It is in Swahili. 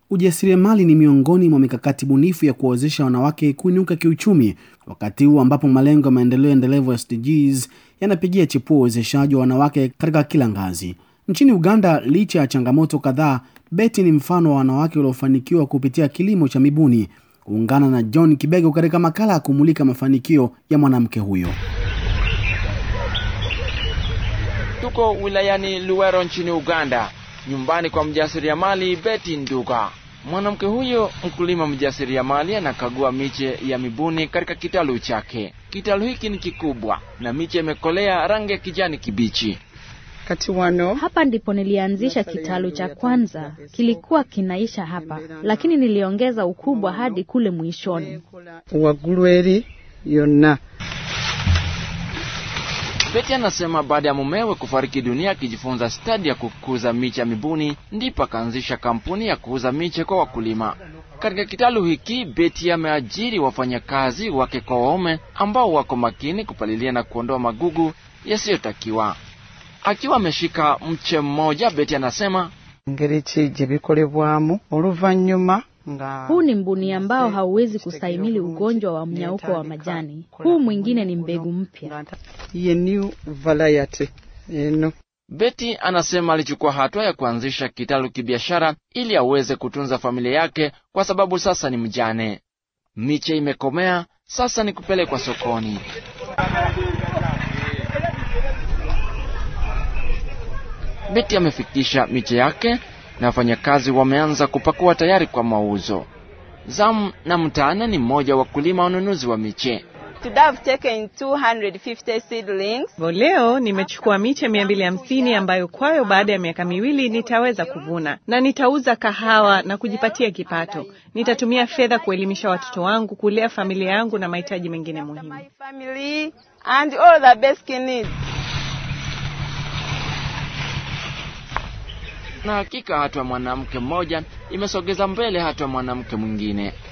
Ujasiriamali ni miongoni mwa mikakati bunifu ya kuwawezesha wanawake kuinuka kiuchumi, wakati huu ambapo malengo ya maendeleo endelevu SDGs yanapigia chipua uwezeshaji wa wanawake katika kila ngazi. Nchini Uganda, licha ya changamoto kadhaa, Betty ni mfano wa wanawake waliofanikiwa kupitia kilimo cha mibuni. Kuungana na John Kibego katika makala ya kumulika mafanikio ya mwanamke huyo. Tuko wilayani Luwero nchini Uganda, nyumbani kwa mjasiriamali Betty Nduga. Mwanamke huyo mkulima mjasiriamali anakagua miche ya mibuni katika kitalu chake. Kitalu hiki ni kikubwa na miche imekolea rangi ya kijani kibichi. kati wano Hapa ndipo nilianzisha kitalu cha kwanza, kilikuwa kinaisha hapa, lakini niliongeza ukubwa hadi kule mwishoni. waggulu eri yonna Betty anasema baada ya mumewe kufariki dunia akijifunza stadi ya kukuza miche ya mibuni, ndipo akaanzisha kampuni ya kuuza miche kwa wakulima. Katika kitalu hiki Betty ameajiri wafanyakazi wake kwa waume ambao wako makini kupalilia na kuondoa magugu yasiyotakiwa. Akiwa ameshika mche mmoja, Betty anasema engeri ki gye bikolebwamu oluvannyuma nga Huu ni mbuni ambao hauwezi kustahimili ugonjwa wa mnyauko wa majani. Huu mwingine ni mbegu mpya. ye new variety eno Betty anasema alichukua hatua ya kuanzisha kitalu kibiashara ili aweze kutunza familia yake kwa sababu sasa ni mjane. Miche imekomea, sasa ni kupelekwa sokoni. Betty amefikisha miche yake na wafanyakazi wameanza kupakua tayari kwa mauzo. Zamu na Mtana ni mmoja wa wakulima wanunuzi wa miche. Today I've taken 250 seedlings. Hivyo leo nimechukua miche mia mbili hamsini ambayo kwayo baada ya miaka miwili nitaweza kuvuna na nitauza kahawa na kujipatia kipato. Nitatumia fedha kuelimisha watoto wangu, kulea familia yangu na mahitaji mengine muhimu. My family and all the basic needs. Na hakika hatua ya mwanamke mmoja imesogeza mbele hatua ya mwanamke mwingine.